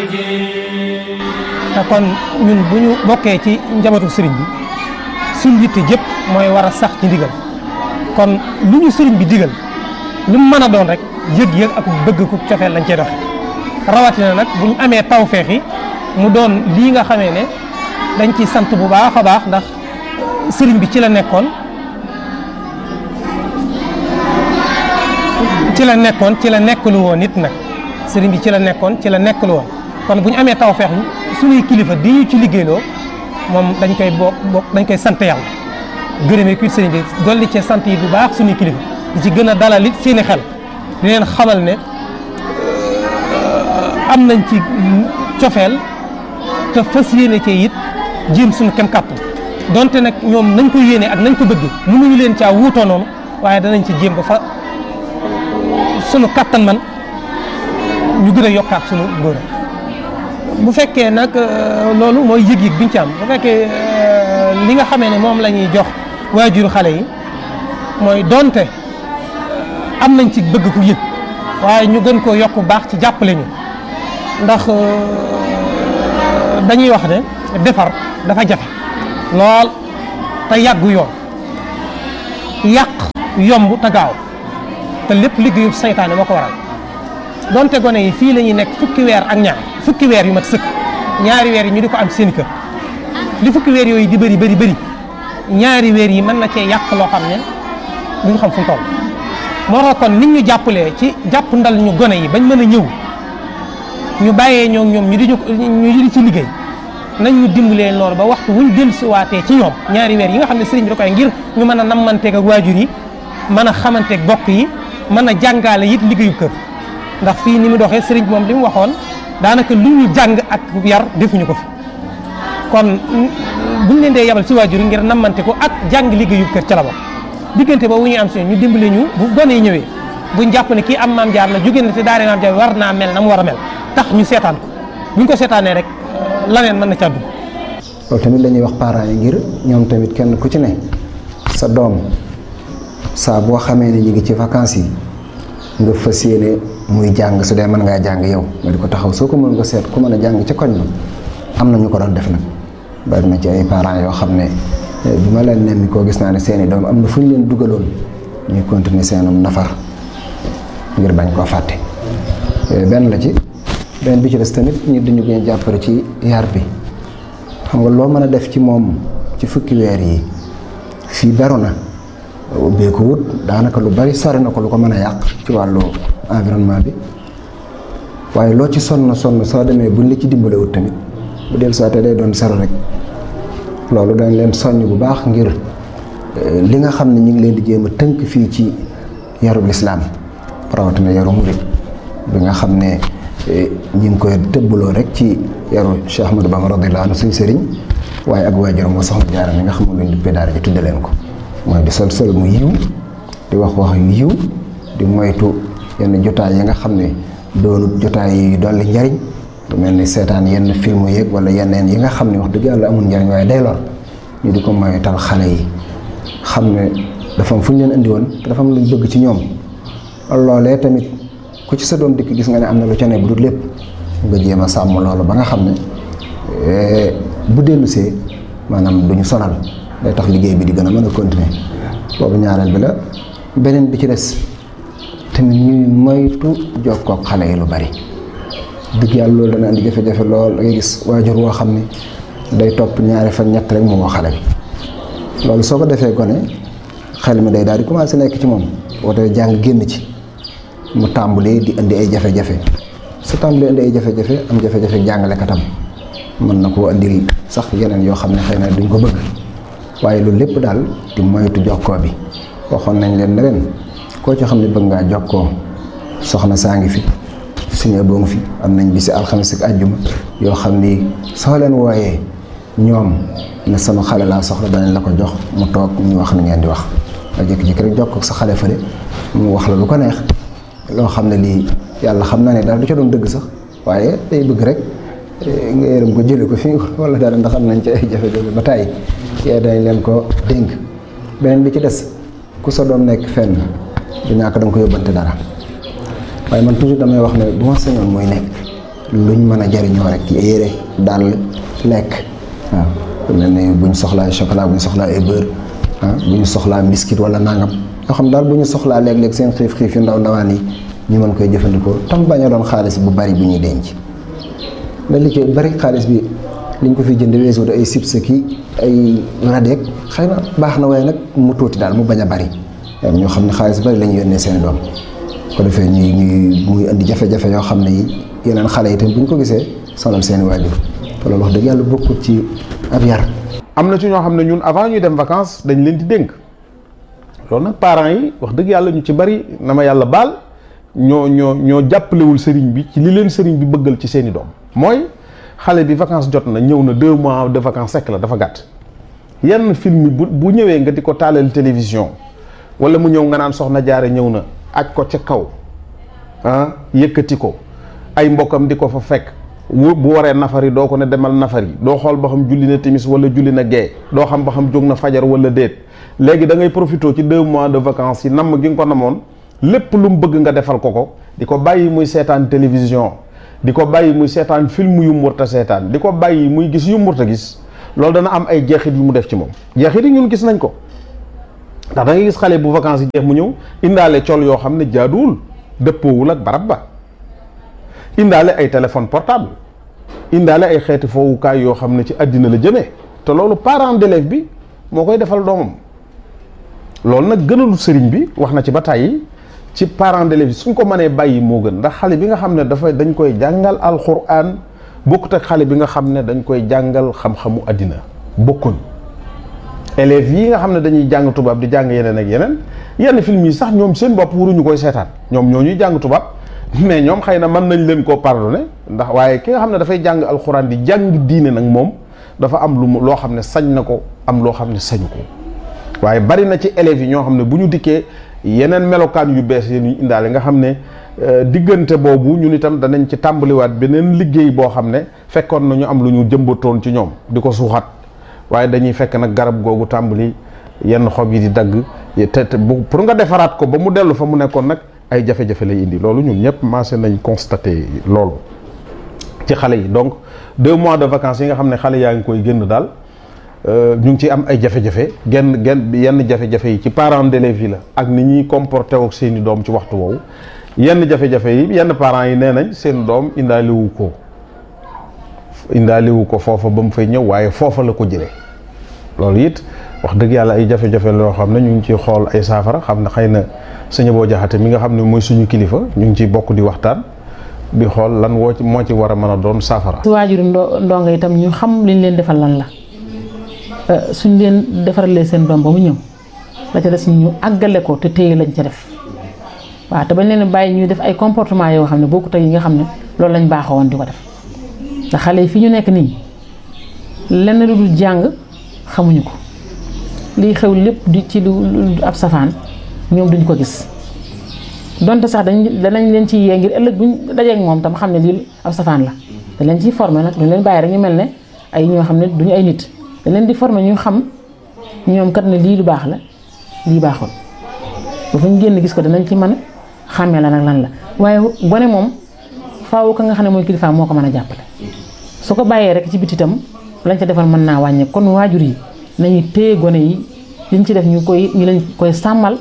te kon ñun bu ñu bokkee ci njabootu sëriñ bi suñ yitte jëpp mooy war a sax ci ndigal kon lu ñu sëriñ bi digal lu mu mën a doon rek yëg-yëg ak bëgg ku cofeel lañ cey doxe rawatina nag bu ñu amee tawfeex yi mu doon lii nga xamee ne dañ ci sant bu baax a baax ndax sëriñ bi ci la nekkoon ci la nekkoon ci la nekkalu woon nit nag sëriñ bi ci la nekkoon ci la nekkalu woon kon bu ñu amee tawfeex suñuy kilifa di ñu ci liggéeyloo moom dañ koy bokk bokk dañ koy sant yàlla gërëmee kuy sëriñ bi dolli ci sant yi bu baax suñuy kilifa di ci gën a dalal it seeni xel di leen xamal ne am nañ ci cofeel te fas yéene cee it jéem suñu kem kàttan donte nag ñoom nañ ko yéene ak nañ ko bëgg mënuñu leen caa wuutoo noonu waaye danañ ci jéem ba fa sunu kàttan man ñu gën a yokkaat sunu ngóor bu fekkee nag loolu mooy yëg-yëg biñ ci am bu fekkee li nga xamee ne moom la ñuy jox waajuru xale yi mooy donte am nañ ci bëgg ku yëg waaye ñu gën koo yokk baax ci jàppale ñu ndax dañuy wax ne defar dafa jafe lool te yàggu yoon yàq yomb te gaaw te lépp liggéeyu saytaane moo ko waral donte gone yi fii la ñuy nekk fukki weer ak ñaar fukki weer yu mat sëkk ñaari weer yi ñu di ko am seen kër li fukki weer yooyu di bëri bëri bëri ñaari weer yi mën na cee yàq loo xam ne duñu xam fu mu toll moo tax kon nit ñu jàppalee ci jàpp ndal ñu gone yi bañ mën a ñëw ñu bàyyee ñoom ñoom ñu di ñu ñu di ci liggéey nañ ñu dimbalee loolu ba waxtu wuñ dellu siwaatee ci ñoom ñaari weer yi nga xam ne sëriñ bi da koy ngir ñu mën a nammanteeg ak waajur yi mën a xamanteeg bokk yi mën a jàngaale it liggéeyu kër ndax fii ni mu doxee sëriñ bi moom li mu waxoon daanaka lu ñu jàng ak yar defuñu ko fi kon buñ leen dee yabal ci waajur yi ngir nammante ko ak jàng liggéeyu kër ca la bokk diggante boobu ñuy am si ñu dimbale ñu bu gone yi ñëwee buñ jàpp ne kii am maam jaar la jóge na te daare maam jaar war naa mel na mu war a mel tax ñu seetaan ko buñ ko seetaanee rek laneen mën na caa dugg loolu tamit la ñuy wax parents yi ngir ñoom tamit kenn ku ci ne sa doom saa boo xamee ne ñu ngi ci vacances yi nga fas yéene muy jàng su dee mën ngaa jàng yow nga di ko taxaw soo ko mën nga seet ku mën a jàng ca koñ ba am na ñu ko doon def nag bari na ci ay parents yoo xam ne bi ma leen nemmi koo gis naa ne seeni doom am na fu ñu leen dugaloon ñuy continuer seenum nafar ngir bañ koo fàtte benn la ci benn bi ci des tamit ñu dañu gën a jàppale ci yar bi xam nga loo mën a def ci moom ci fukki weer yi fii beru na ubbee ko wut daanaka lu bari sori na ko lu ko mën a yàq ci wàllu environnement bi waaye loo ci sonn sonn soo demee buñ la ci dimbalewut tamit bu del soité day doon sero rek loolu dañ leen soññ bu baax ngir li nga xam ne ñu ngi leen di jéem a tënk fii ci yarub lislaam rawatina yaru murit bi nga xam ne ñu ngi koy tëbbaloo rek ci yaru Cheikh Ahmadou Bamba radiyallahu anhu suñ sëriñ waaye ak waajuram moo soxna jaara mi nga xam ne luñ duppee daara ji tudde leen ko mooy di sol sol mu yiw di wax wax yu yiw di moytu yenn jotaay yi nga xam ne doonut jotaay yi dolli njariñ lu mel ni seetaan yenn film yeeg wala yeneen yi nga xam ne wax dëgg yàlla amul njariñ waaye day lor ñu di ko moytal xale yi xam ne dafa am fu ñu leen indi woon te dafa am luñ bëgg ci ñoom loolee tamit ku ci sa doom dikk gis nga ne am na lu ca ne bu dul lépp nga jéem a sàmm loolu ba nga xam ne bu dellusee maanaam duñu sonal day tax liggéey bi di gën a mën a continuer boobu ñaareel bi la beneen bi ci des tamit ñuy moytu jokkook xale yi lu bari dëgg yàlla loolu dana andi jafe-jafe lool da ngay gis waajur woo xam ne day topp ñaari fan ñett rek mu woo xale bi loolu soo ko defee gone xel mi day daal di commencé nekk ci moom woote jàng génn ci mu tàmbalee di indi ay jafe-jafe su tàmbalee indi ay jafe-jafe am jafe-jafe jàngalekatam mën na koo andil sax yeneen yoo xam ne xëy na duñ ko bëgg waaye loolu lépp daal di moytu jokkoo bi waxoon nañ leen ne leen koo ci xam ne bëgg ngaa jokkoo soxna saa ngi fi suñu boo ngi fi am nañ bisi alxames ak àjjuma yoo xam ni soo leen wooyee ñoom ne sama xale laa soxla danañ la ko jox mu toog ñu wax ni ngeen di wax nga jékki-jékki rek jokkoo ak sa xale fële mu wax la lu ko neex loo xam ne lii yàlla xam naa ne daal du ca doon dëgg sax waaye day bëgg rek nga yërëm ko jële ko fii wala dara ndax am nañ ci ay jafe-jafe ba tàyyi yee dañ leen ko dénk beneen bi ci des ku sa doom nekk fenn du ñàkk da nga ko yóbbante dara waaye man toujours damay wax ne bu ma sañoon muy nekk luñ mën a jariñoo rek yére dàll lekk waaw mel ne bu ñu soxlaa chocolat bu ñu soxlaa ay beurre ah bu ñu soxlaa biscuit wala nangam yoo xam daal bu ñu soxlaa léeg-léeg seen xiif xiif yu ndaw ndawaan yi ñu mën koy jëfandikoo tam bañ a doon xaalis bu bari bu ñuy denc mais li ci bari xaalis bi liñ ko fi jënd weesu ay chips ki ay radeek xëy na baax na waaye nag mu tuuti daal mu bañ a bari ñoo xam ne xaalis bari la ñu yónnee seen doom ko defee ñuy ñuy muy indi jafe-jafe yoo xam ne yi yeneen xale yi tam bu ñu ko gisee sonal seeni waajur te loolu wax dëgg yàlla bokkut ci ab yar. am na ci ñoo xam ne ñun avant ñuy dem vacances dañ leen di dénk loolu nag parents yi wax dëgg yàlla ñu ci bari na ma yàlla baal ñoo ñoo ñoo jàppalewul sëriñ bi ci li leen sëriñ bi bëggal ci seeni doom mooy xale bi vacances jot na ñëw na deux mois de vacances sekk la dafa gàtt yenn film bu bu ñëwee nga di ko taalal télévision wala mu ñëw nga naan soxna jaare ñëw na aj ko ca kaw ah yëkkati ko ay mbokkam di ko fa fekk bu bu waree nafari doo ko ne demal nafari doo xool ba xam julli na timis wala julli na gee doo xam ba xam jóg na fajar wala déet léegi da ngay profité ci deux mois de vacances yi namm gi nga ko namoon lépp lu mu bëgg nga defal ko ko di ko bàyyi muy seetaan télévision di ko bàyyi muy seetaan film yu murta seetaan di ko bàyyi muy gis yu murta gis loolu dana am ay jeexit yu mu def ci moom jeexit yi ñun gis nañ ko ndax da ngay gis xale bu vacances yi jeex mu ñëw indaale col yoo xam ne jaaduwul dëppoowul ak barab ba indaale ay téléphone portable indaale ay xeeti foowukaay yoo xam ne ci àddina la jëmee te loolu parent d'élève bi moo koy defal doomam loolu nag gënalu sëriñ bi wax na ci ba tàyyi ci parent d'élève bi suñ ko mënee bàyyi moo gën ndax xale bi nga xam ne dafa dañ koy jàngal alxuraan bokkut ak xale bi nga xam ne dañ koy jàngal xam-xamu àddina bokkuñ élèves yi nga xam ne dañuy jàng tubaab di jàng yeneen ak yeneen yenn film yi sax ñoom seen bopp waruñu koy seetaan ñoom ñoo ñuy jàng tubaab mais ñoom xëy na mën nañ leen koo pardonné ndax waaye ki nga xam ne dafay jàng alxuraan di jàng diine nag moom dafa am lu mu loo xam ne sañ na ko am loo xam ne sañu ko waaye bari na ci élèves yi ñoo xam ne bu ñu dikkee yeneen melokaan yu bees yi ñu indaale nga xam ne diggante boobu ñun itam danañ ci tàmbaliwaat beneen liggéey boo xam ne fekkoon na ñu am lu ñu jëmbatoon ci ñoom di ko suuxat waaye dañuy fekk nag garab googu tàmbali yenn xob yi di dagg te te pour nga defaraat ko ba mu dellu fa mu nekkoon nag ay jafe-jafe lay indi loolu ñun ñëpp maase nañ constaté loolu ci xale yi donc deux mois de vacances yi nga xam ne xale yaa ngi koy génn daal ñu ngi ciy am ay jafe-jafe genn genn yenn jafe-jafe yi ci parents d'élèves yi la ak ni ñuy comporté ak seeni doom ci waxtu woowu yenn jafe-jafe yi yenn parents yi nee nañ seen doom indaaliwu ko indaaliwu ko foofa ba mu fay ñëw waaye foofa la ko jëlee loolu it wax dëgg yàlla ay jafe-jafe loo xam ne ñu ngi ciy xool ay saafara xam ne xëy na sëñ boo jaxate mi nga xam ne mooy suñu kilifa ñu ngi ciy bokk di waxtaan di xool lan woo ci moo ci war a mën a doon saafara. su waajuru ndo ndongo itam ñu xam liñ leen defal lan la suñ leen defaralee seen doom ba mu ñëw la ca des ñu àggale ko te téye lañ ca def waaw te bañ leen bàyyi ñuy def ay comportement yoo xam ne bokkut ak yi nga xam ne loolu lañ baaxoo woon di ko def ndax xale yi fi ñu nekk nii lenn lu dul jàng xamuñu ko liy xew lépp di ci lu ab safaan ñoom duñ ko gis donte sax dañ danañ leen ci yee ngir ëllëg buñ dajeek moom tam xam ne lii ab safaan la dañ leen ciy formé nag duñ leen bàyyi rek ñu mel ne ay ñoo xam ne duñu ay nit dañ leen di formé ñu xam ñoom kat ne lii lu baax la lii baaxul bu fa ñu génn gis ko danañ ci mën a xàmmee la nag lan la waaye gone moom faaw ka nga xam ne mooy kilifaam moo ko mën a jàppale su ko bàyyee rek ci biti itam lañ ca defal mën naa wàññe kon waajur yi nañu téye gone yi liñ ci def ñu koy ñu lañ koy sàmmal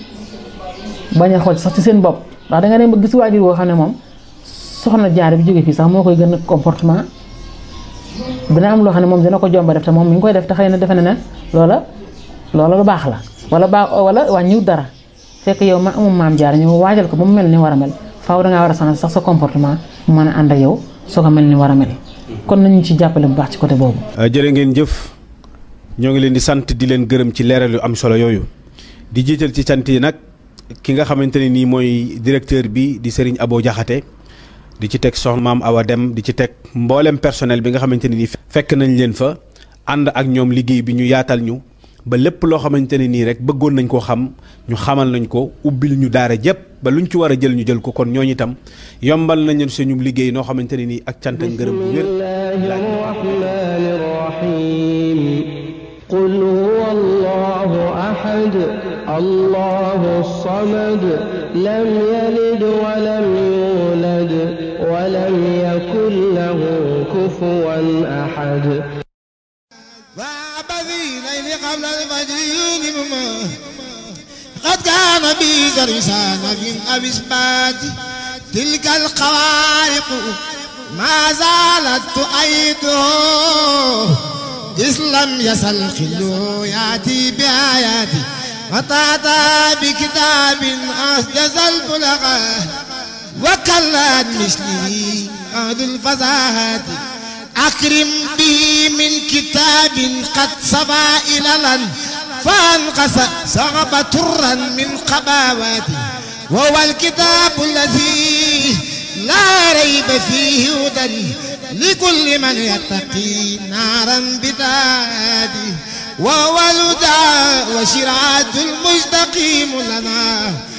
bañ a xool sax ci seen bopp ndax da nga dem ba gis waajur woo xam ne moom soxna jaar bi jóge fii sax moo koy gën a comportement dina am loo xam ne moom dina ko jomba def te moom mi ngi koy def te xëy na defe na ne loola loola lu baax la wala baax wala wàññiwut dara fekk yow ma amum maam jaar ñu waajal ko ba mu mel ni war a mel faaw dangaa war a changer sax sa comportement mu mën a ànd ak yow soo ko mel ni war a mel kon nañu ci jàppale bu baax ci côté boobu. jërë ngeen jëf ñoo ngi leen di sant di leen gërëm ci leeral yu am solo yooyu di jiital ci sant yi nag ki nga xamante ne nii mooy directeur bi di Serigne Abo Diakhaté di ci teg soxna maam Awa Dem di ci teg mboolem personnel bi nga xamante ne nii fekk nañ leen fa ànd ak ñoom liggéey bi ñu yaatal ñu ba lépp loo xamante ne nii rek bëggoon nañ koo xam ñu xamal nañ ko ubbil ñu daara jëpp ba luñ ci war a jël ñu jël ko kon ñooñu itam yombal nañ leen suñu liggéey noo xamante ne nii ak cant ak ngërëm bu wér. قل هو الله أحد الله الصمد لم يلد ولم يولد ولم يكن له كفوا أحد وعبثي ليل قبل الفجر يوم قد كان بي درسان من أبي إثبات تلك الخوارق ما زالت تؤيده إذ لم يزل خلو يأتي بآياتي وتعطى بكتاب أسجز البلغاء وكلت مثله أهد الفزاهات أكرم به من كتاب قد صبا إللا فانقص صعب ترا من قباواتي وهو الكتاب الذي لا ريب فيه هدى لكل من يتقي نارا بدادي وهو الهدى وشراعة المستقيم لنا